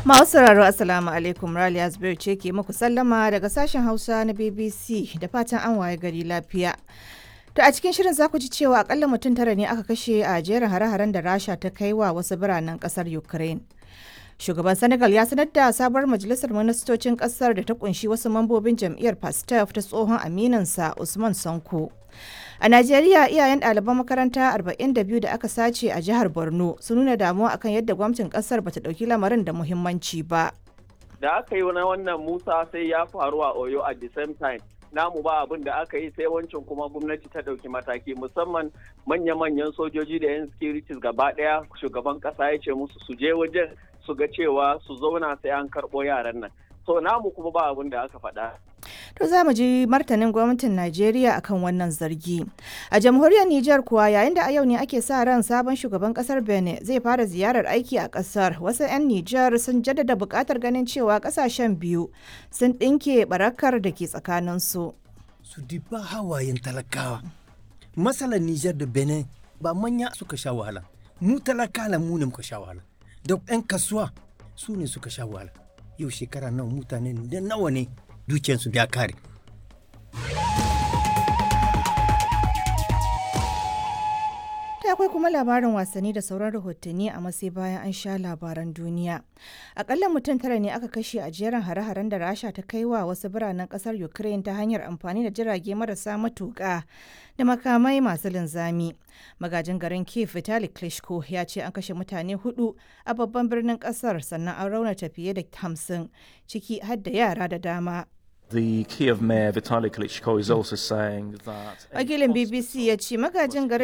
Masu sauraro Assalamu alaikum Raliya Zubairu ce ke muku sallama daga sashen Hausa na BBC da fatan an waye gari lafiya. To a cikin shirin za ku ji cewa akalla mutum tara ne aka kashe a jerin hare-haren da Rasha ta kai wa wasu biranen kasar Ukraine. Shugaban Senegal ya sanar da sabuwar majalisar ministocin kasar da ta kunshi wasu mambobin jam'iyyar Pastef ta tsohon aminansa Usman Sanko. A Najeriya iyayen ɗaliban makaranta 42 da aka sace a jihar Borno sun nuna damuwa akan yadda gwamnatin ƙasar bata ɗauki lamarin da muhimmanci ba. Da aka yi na wannan Musa sai ya faru a Oyo at the same time. Namu ba abin da aka yi sai wancan kuma gwamnati ta ɗauki mataki musamman manya-manyan sojoji da 'yan securities gaba ɗaya shugaban ƙasa ya ce musu su je wajen su ga cewa su zauna sai an karɓo yaran nan. So namu kuma ba abin da aka faɗa. To za mu ji martanin gwamnatin Najeriya akan wannan zargi. A jamhuriyar Nijar kuwa yayin da a yau ne ake sa ran sabon shugaban kasar Benin zai fara ziyarar aiki a kasar. Wasu 'yan Nijar sun jaddada buƙatar ganin cewa ƙasashen biyu sun ɗinke barakar da ke tsakaninsu. Su diba hawayen talakawa. Matsalar Nijar da Benin ba manya suka sha wahala. Mu talakala mu ne muka sha wahala. Da 'yan kasuwa su ne suka sha wahala. Yau shekara nawa mutane da nawa ne dukiyarsu ya kare. Ta akwai kuma labarin wasanni da sauran rahotanni a masai bayan an sha labaran duniya. Akalla mutum tara ne aka kashe a jerin hare-haren da Rasha ta kai wa wasu biranen kasar Ukraine ta hanyar amfani da jirage marasa matuƙa da makamai masu linzami. Magajin garin Kiev Vitali Klitschko ya ce an kashe mutane hudu a babban birnin kasar sannan an raunata fiye da hamsin ciki har da yara da dama. The Kiev mayor Vitaly Klitschko is also saying that Wakilin BBC ya ce magajin garin